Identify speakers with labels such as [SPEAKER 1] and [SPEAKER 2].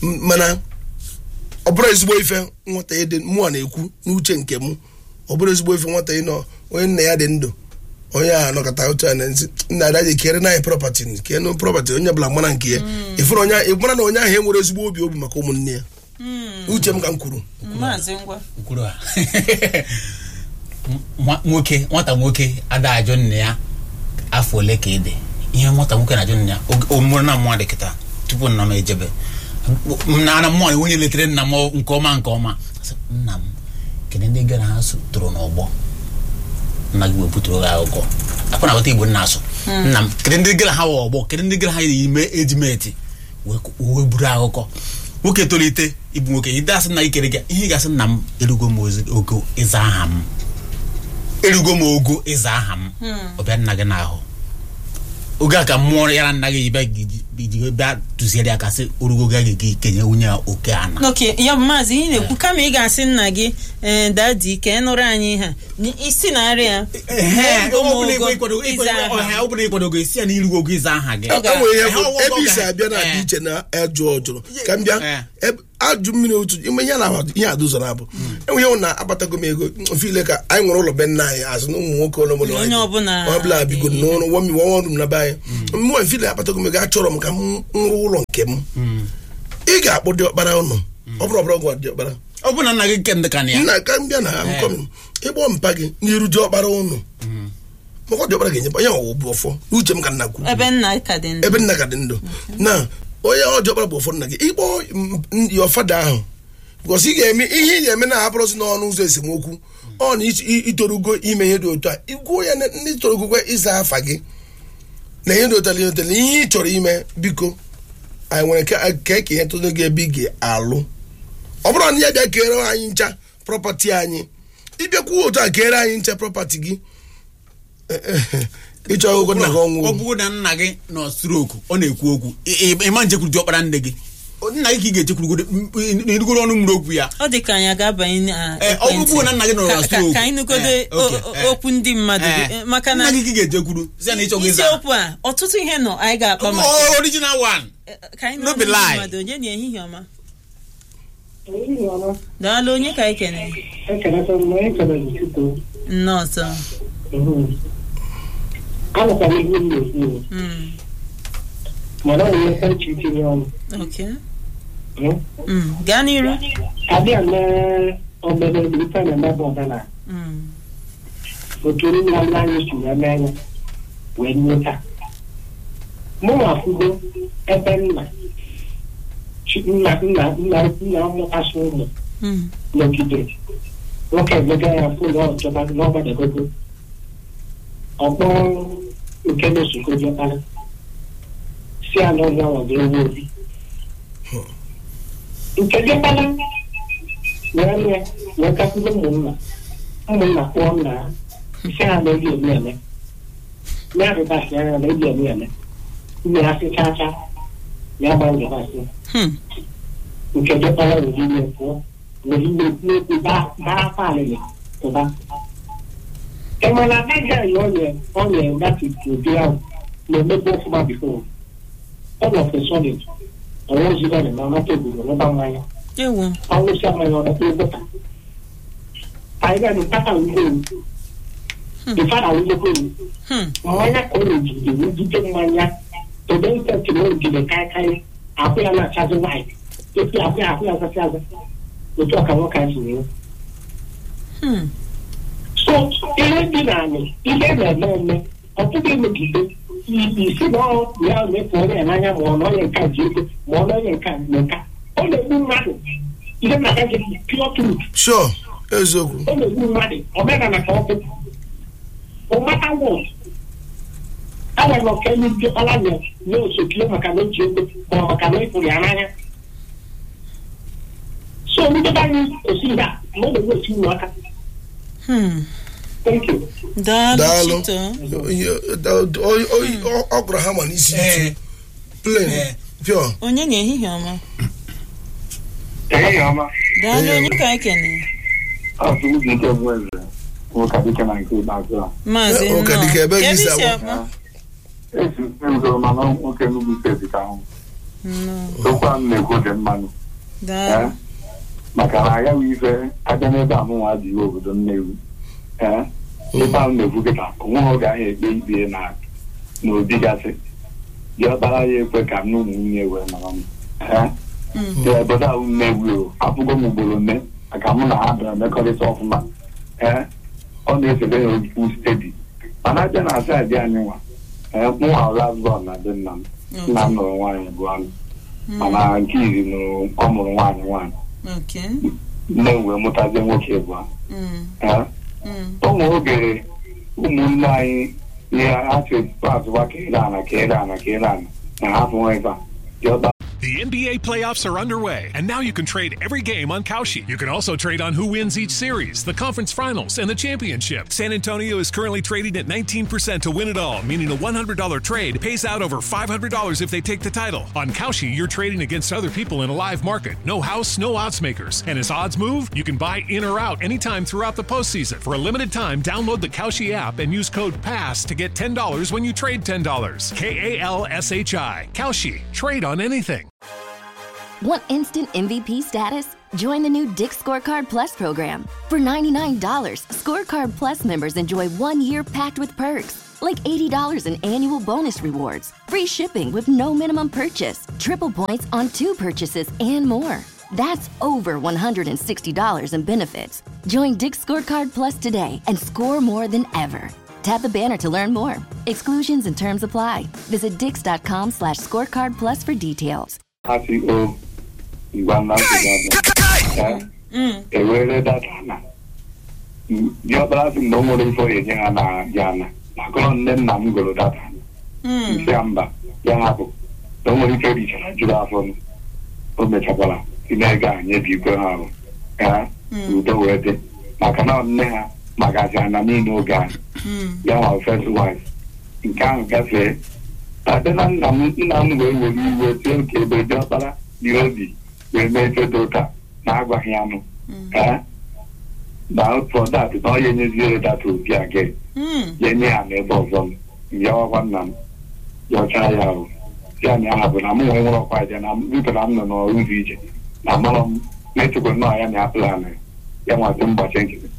[SPEAKER 1] M- mana ọ bụrụ ezigbo ife nwata ịdị mụọ na-ekwu n'uche nke m ọ bụrụ ezigbo ife nwata ịnọ onye nna ya dị ndụ onye ahụ anọkọta otu a na nsị nna ada ji kere na prọpati kee nụ prọpati onye ọbụla mara nke ya ịfụrụ onye ahụ- ịmara na onye ahụ enwere ezigbo obi obi maka ụmụnne ya uche m ka m kwuru
[SPEAKER 2] maazị ngwa
[SPEAKER 3] kwuru ha Nwa- nwoke nwata nwoke ada ajụ nna ya afọ ole ka ị dị ihe nwata nwoke na-ajụ nna ya oge- o mụrụ na mmụọ dị kịta tupu nna m ejebe m na ana mmụọ na onye letere nna m nke ọma nke ọma Sị, nna m kedu ndị gara ha so toro n'ọgbọ nna gị wepụtara gị akụkọ akwa na wata igbo nna asụ nna m kedu ndị gara ha wụ ọgbọ kedu ndị gara ha yi ime ejimeti wee wee buru akụkọ nwoke tolite ịbụ nwoke ide asị na ikere gị ihe ị ga-asị nna m erugo m ozi- ogo ịza aha m erugo m ogo ịza aha m ọbịa nna gị n'ahụ oge a ka mmụọ ya na nna gị bịa iji bịa tụziere ya ka sị orugo gị gị kenye nwunye ya oke ana
[SPEAKER 2] oke ya bụ maazị ihe na-ekwu kama ị ga-asị nna gị ee dadi ka ị nụrụ anyị ha isi na-arị ya
[SPEAKER 3] ọ bụla ịkwadogo isi ya na irugo ogo ịza aha gị
[SPEAKER 1] e nwere ihe
[SPEAKER 3] Eh,
[SPEAKER 1] bụ
[SPEAKER 3] ọ- ọ-
[SPEAKER 1] ebe
[SPEAKER 3] ọ
[SPEAKER 1] isi
[SPEAKER 3] ga-
[SPEAKER 1] abịa na-adị
[SPEAKER 3] eh.
[SPEAKER 1] iche na ajụ ọjụrụ ka m bịa
[SPEAKER 3] Eh.
[SPEAKER 1] ebe- ajụ mmiri otu ime ihe na ihe adụzọ na-abụ enwe ihe na akpatago m ego mfe ile ka anyị nwere ụlọ be nna anyị azụ na ụmụ nwoke ụlọ ụlọ
[SPEAKER 2] Onye ọbụla-
[SPEAKER 1] onye ọbụla bigo n'ụlọ wọmi wọnwa ọrụ m na be anyị mmụọ mfe ile akpatago m ego achọrọ m ka m rụọ ụlọ nke m ị ga-akpọ diọkpara ụnụ ọ bụrụ ọbụrụ gwa diọkpara
[SPEAKER 3] ọ bụ na nna gị ke ndị ka na ya
[SPEAKER 1] nna ka m bịa na akụkọ m ịkpọ mpa gị n'iru diọkpara ụnụ maka diọkpara ga-enyekwa ya ọwụ bụ ọfọ n'uche m ka nna kwu
[SPEAKER 2] ebe nna ka dị ndụ
[SPEAKER 1] ebe nna ka dị ndụ na onye ọjọọ kpara bụ ụfọdụ nna gị ịkpọ ya fada ahụ gosi ị ga-eme ihe ị ga-eme na-abụrụzi n'ọnụ ụzọ esemokwu ọ na ị- ị- itorugo ime ihe dị otu a igwuo ya na ndị torogokwe ịza afa gị na ihe dị otu a ihe dị otu a, ihe ị chọrọ ime biko anyị nwere ka ka eke ihe tụrụ gị ebe ị ga-alụ ọ bụrụ na ya bịa kere anyị ncha prọpati anyị ịbịakwuo otu a kere anyị ncha prọpati gị ịchọ ọgụgụ nna gị ọnwụ
[SPEAKER 3] ọ bụrụ na nna gị nọ stroku ọ na-ekwu okwu ị- ị- ịma njekwuru diọkpara nne gị nna gị ka ị ga-echekwurugoro n'irugoro ọnụ mmiri okwu ya
[SPEAKER 2] ọ dị ka anyị ga-abanye na
[SPEAKER 3] Eh, ọ
[SPEAKER 2] ekwentị.
[SPEAKER 3] bụrụ na nna gị nọrọ na
[SPEAKER 2] Ka- ka-
[SPEAKER 3] stroke.
[SPEAKER 2] ka anyị nụgodo
[SPEAKER 3] Eh, okay,
[SPEAKER 2] o- o-
[SPEAKER 3] eh.
[SPEAKER 2] okwu ndị mmadụ
[SPEAKER 3] Eh,
[SPEAKER 2] eh, maka na
[SPEAKER 3] nna gị ka ị ga-ejekwuru si ya na ịchọghị ịza
[SPEAKER 2] isiokwu a ọtụtụ ihe nọ anyị ga-akpa maka
[SPEAKER 3] Oh, original one
[SPEAKER 2] Eh, ka anyị
[SPEAKER 3] no
[SPEAKER 2] nụrụ
[SPEAKER 3] be
[SPEAKER 2] ndị
[SPEAKER 3] lie.
[SPEAKER 2] mmadụ onye na ehihie ọma daalụ onye ka anyị kene
[SPEAKER 4] ekeleta m onye kelere tupu
[SPEAKER 2] nnọọ ọzọ
[SPEAKER 4] anụkwara ihe m na-ekwu
[SPEAKER 2] Mm,
[SPEAKER 4] mana ọ na-emeka uche itinye ọnụ
[SPEAKER 2] okay. Mm, gaa n'iru
[SPEAKER 4] abịa na obere ife na-emebe ọdana
[SPEAKER 2] Mm,
[SPEAKER 4] otu nna nna anyị si wee mee ya wee nweta mụ akwụgo ebe nna chi- nna nna nna nna mụtasị ụmụ
[SPEAKER 2] mm,
[SPEAKER 4] n'ogige nwoke emega ya fụ na ọjọba n'ọgbadagogo ọkpọ nke na-esoko jọkpara si ala ọnya nwago ewu obi nke jọkpara wee mee wee gakwuru ụmụnna ụmụnna kpụọ nna ha si ha na eji eme eme ya rịbasị anya na eji eme eme nne ha sị chaa chaa ya gba njọbasị
[SPEAKER 2] hmm,
[SPEAKER 4] nke jọkpara were ime pụọ were ime n'ekwu baa akwa alịlị pụba enwere agaghị anyị onye onye gatiti ụdị ahụ na-emebe ọfụma bifo ọ nọ fesọlid ọnwa ozigbo na ma mata obodo n'ụba mmanya
[SPEAKER 2] ewo
[SPEAKER 4] ọnwụsị mmanya ọdọta ụbụta anyị ga nkata ugbo ifara ugbo
[SPEAKER 2] hmm,
[SPEAKER 4] mmanya ka ọ na-ejide ejide mmanya ebe ntị na ogide kaikai akwụ ya na-achazi white efi akwụ ya akwụ ya azazi aza otu ọka nwoke anyị si wee
[SPEAKER 2] hmm,
[SPEAKER 4] so ihe dị n'anị ihe na-eme eme ọtụtụ emegide isi na ọ ya na-efu onye ya n'anya ma ọ na onye nka ji ego ma ọ na onye nka na nka ọ na-egbu mmadụ ihe na-aga gị pure truth
[SPEAKER 1] sure eziokwu
[SPEAKER 4] ọ na-egbu mmadụ omenala ka ọ bụ ụmata wọd enwere ọka elu ndị ọla nye nye osokile maka na o ji ego ma ọ maka na ịfụrụ ya n'anya so ndị be anyị kwụsị ihe a ma ọ na-ewesi uru aka
[SPEAKER 2] hmm.
[SPEAKER 4] thank you
[SPEAKER 2] daalụ
[SPEAKER 1] daalụ
[SPEAKER 2] chito
[SPEAKER 1] ọ gụrụ ha ma n'isi
[SPEAKER 3] Eh,
[SPEAKER 1] plain
[SPEAKER 3] eh.
[SPEAKER 1] pure
[SPEAKER 2] onye na ehihie ọma
[SPEAKER 5] Ehihie ọma.
[SPEAKER 2] daalụ onye ka anyị kene
[SPEAKER 5] Ọ bụ ụzọ ike bụ eze. Nwoke dike na nke ikpeazụ a.
[SPEAKER 2] maazị
[SPEAKER 1] Eh, ụka
[SPEAKER 2] nnọọ.
[SPEAKER 1] dịka ebe gị
[SPEAKER 2] Ebe
[SPEAKER 1] si
[SPEAKER 2] isi
[SPEAKER 1] agba.
[SPEAKER 2] akpa
[SPEAKER 5] Esi m zoro mana nwoke Enugu steeti ka ahụ.
[SPEAKER 2] nnọọ
[SPEAKER 5] okwu ahụ na-ekwu dị mmanụ
[SPEAKER 2] daalụ
[SPEAKER 5] maka na agaghị ife abịa n'ebe amụnwa dị iwe obodo Nnewi ee ebe ahụ na-ekwu kịta onweghị oge ahụ ekpe ikpe na n'obi gasị dị ọkpara ya ekwe ka m na ụmụ nwunye wee nọrọ m ee dị obodo ahụ Nnewi o afụgo m ugboro nne maka mụ na ha bịara mmekọrịta ọfụma ee ọ na-esebe ya okwu stedi mana abịa na saịdị anyị nwa ee mụnwa lasbọn na be nna m nna m nụrụ nwaanyị bụ anụ mana nke iri nụrụ ọ mụrụ nwaanyị nwaanyị
[SPEAKER 2] ok
[SPEAKER 5] nne m wee mụtazie nwoke bụ
[SPEAKER 2] Mm,
[SPEAKER 5] ha
[SPEAKER 2] mm.
[SPEAKER 5] ụmụ oge ụmụnne anyị ihe ha si azụwa ka ere ana ka ere ana ka ere ana na ha fụnwa ebe a dị ọba
[SPEAKER 6] The NBA playoffs are underway, and now you can trade every game on Kalshi. You can also trade on who wins each series, the conference finals, and the championship. San Antonio is currently trading at 19% to win it all, meaning a $100 trade pays out over $500 if they take the title. On Kalshi, you're trading against other people in a live market. No house, no odds makers. And as odds move, you can buy in or out anytime throughout the postseason. For a limited time, download the Kalshi app and use code PASS to get $10 when you trade $10. K A L S H I. Kalshi. Trade on anything.
[SPEAKER 7] Want instant MVP status? Join the new Dick Scorecard Plus program. For $99, Scorecard Plus members enjoy one year packed with perks, like $80 in annual bonus rewards, free shipping with no minimum purchase, triple points on two purchases, and more. That's over $160 in benefits. Join Dick Scorecard Plus today and score more than ever. Tap the banner to learn more. Exclusions and terms apply. Visit dix.com slash scorecard plus for details.
[SPEAKER 5] ha si o ngwa nna nsogbu ewere data na dị ọkpara sị na o nwere ife ọ ga-enye ha na ya na makọrọ nne nna m gụrụ data nsị ya mba ya hapụ na o nwere ike richara juru afọ m o mechakwara si na-ege anyị ebe igwe ha ahụ ka udo wee dị maka na nne ha magazi ana niile oge ahụ ya nwa first wife nke ahụ gafee abịa na nna m nna m wee were iwe tie nke ebe dị ọkpara dị obi wee mee fedo ụka na agwaghị anụ ee na for that na ọ ya enyeziere data obi a gị
[SPEAKER 2] Mm,
[SPEAKER 5] ya enye ha n'ebe ọzọ m yawakwa nna m yọchaa ya ahụ ya na ya bụ na m nwee nwere ọkwa aja na biko na m nọ n'ọrụ ụzọ ije na amarọ m na-echekwa nnọọ ya na ya plan ya nwasị mgbachi nkịtị